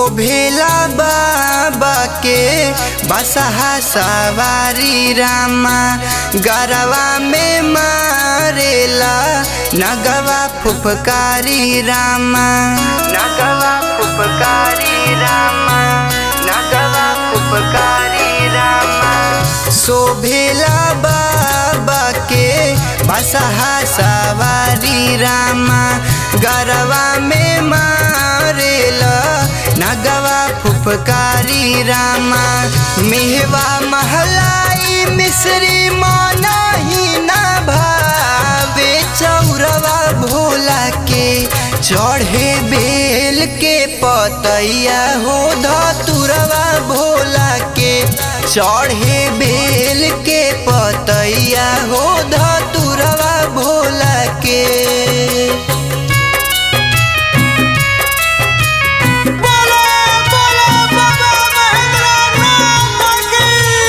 शोभेला बाबा के बसहा सवारी रामा गरवा में मारेला नगवा फुफकारी रामा नगवा फुफकारी रामा नगवा फुफकारी रामा शोभेला बाबा के बसहा सवारी रामा गरवा में मारेला नगवा फुफकारी रामा मेहवा महलाई मिश्री माना ही ना भावे चौरवा भोला के चढ़े बेल के पतैया हो धतुरवा भोला के चढ़े बेल के पतैया हो धतुरवा भोला के बोलो बोलो बाबा महेंद्रनाथ की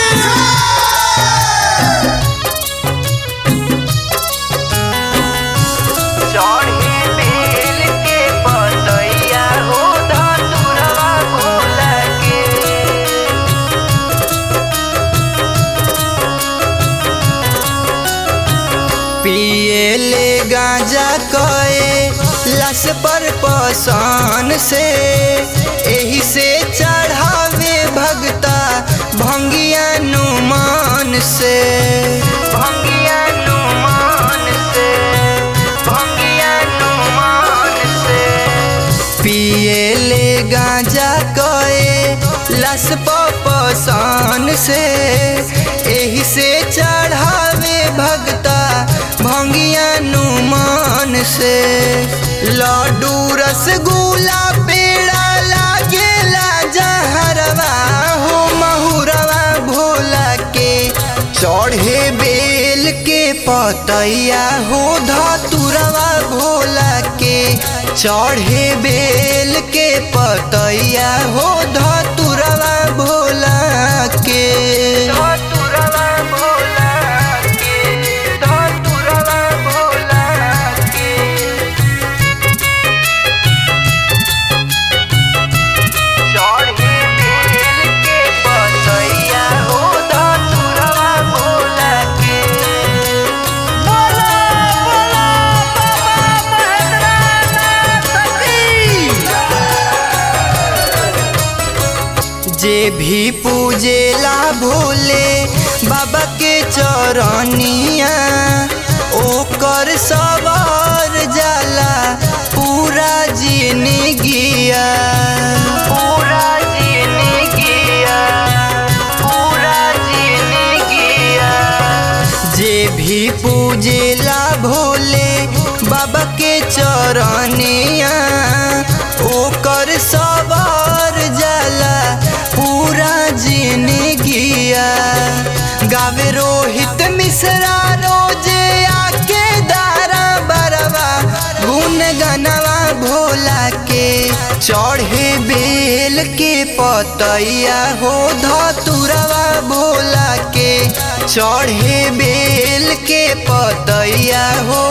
चढ़े बेल के पतैया हो धतुरवा भोला के पिए ले गांजा कए लस पर पसान से एही से चढ़ावे भगता भंगिया नुमान से भंगिया नुमान से भंगिया नुमान से पिए ले गांजा कए लस पसान से एही से चढ़ावे भगता भंगिया नुमान से लड्डू रसगुल्ला पेड़ा लागेला जहरवा हो महुरवा भोला के चढ़े बेल के पतैया हो धतुरवा भोला के चढ़े बेल के पतैया हो धतुरवा भोला के धतुरवा भोला के धतुरवा भोला के चढ़े बेल के पतैया हो धतुरवा भोला के बोलो बोलो बाबा महेंद्रनाथ की जे भी पूजेला भोले बाबा के चरनिया ओकर सवार जाला पूरा जिंदगिया पूरा जिंदगिया पूरा जिंदगिया जे भी पूजेला भोले बाबा के चरनिया ओकर सवार जाला पूरा जिंदगिया गावे रोहित मिश्रा रोजे आके दारा बरवा गुन गनवा भोला के चढ़े बेल के पतैया हो धतुरवा भोला के चढ़े बेल के पतैया हो